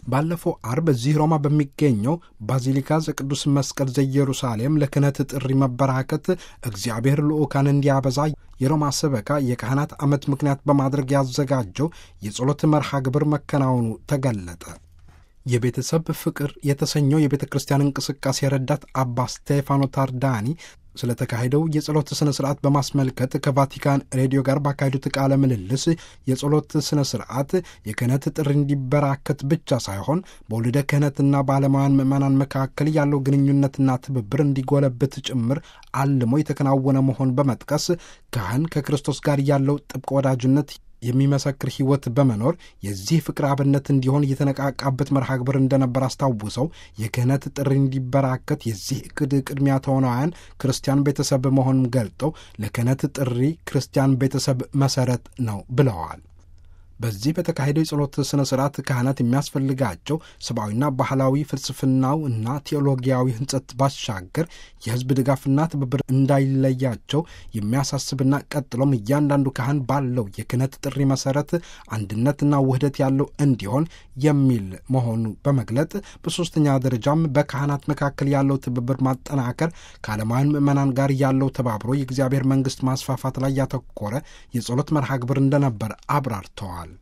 ባለፈው አርብ እዚህ ሮማ በሚገኘው ባዚሊካ ዘቅዱስ መስቀል ዘኢየሩሳሌም ለክህነት ጥሪ መበራከት እግዚአብሔር ልዑካን እንዲያበዛ የሮማ ሰበካ የካህናት ዓመት ምክንያት በማድረግ ያዘጋጀው የጸሎት መርሃ ግብር መከናወኑ ተገለጠ። የቤተሰብ ፍቅር የተሰኘው የቤተ ክርስቲያን እንቅስቃሴ ረዳት አባ ስቴፋኖ ታርዳኒ ስለተካሄደው የጸሎት ሥነ ሥርዓት በማስመልከት ከቫቲካን ሬዲዮ ጋር ባካሄዱት ቃለ ምልልስ የጸሎት ሥነ ሥርዓት የክህነት ጥሪ እንዲበራከት ብቻ ሳይሆን በወልደ ክህነትና በዓለማውያን ምዕመናን መካከል ያለው ግንኙነትና ትብብር እንዲጎለብት ጭምር አልሞ የተከናወነ መሆን በመጥቀስ ካህን ከክርስቶስ ጋር ያለው ጥብቅ ወዳጅነት የሚመሰክር ሕይወት በመኖር የዚህ ፍቅር አብነት እንዲሆን የተነቃቃበት መርሃ ግብር እንደነበር አስታውሰው የክህነት ጥሪ እንዲበራከት የዚህ እቅድ ቅድሚያ ተዋናያን ክርስቲያን ቤተሰብ መሆኑን ገልጠው ለክህነት ጥሪ ክርስቲያን ቤተሰብ መሰረት ነው ብለዋል። በዚህ በተካሄደው የጸሎት ሥነ ሥርዓት ካህናት የሚያስፈልጋቸው ሰብአዊና ባህላዊ ፍልስፍናው እና ቴዎሎጊያዊ ሕንጸት ባሻገር የሕዝብ ድጋፍና ትብብር እንዳይለያቸው የሚያሳስብና ቀጥሎም እያንዳንዱ ካህን ባለው የክህነት ጥሪ መሠረት አንድነትና ውህደት ያለው እንዲሆን የሚል መሆኑ በመግለጥ በሦስተኛ ደረጃም በካህናት መካከል ያለው ትብብር ማጠናከር ከዓለማውያን ምዕመናን ጋር ያለው ተባብሮ የእግዚአብሔር መንግሥት ማስፋፋት ላይ ያተኮረ የጸሎት መርሃ ግብር እንደነበር አብራርተዋል።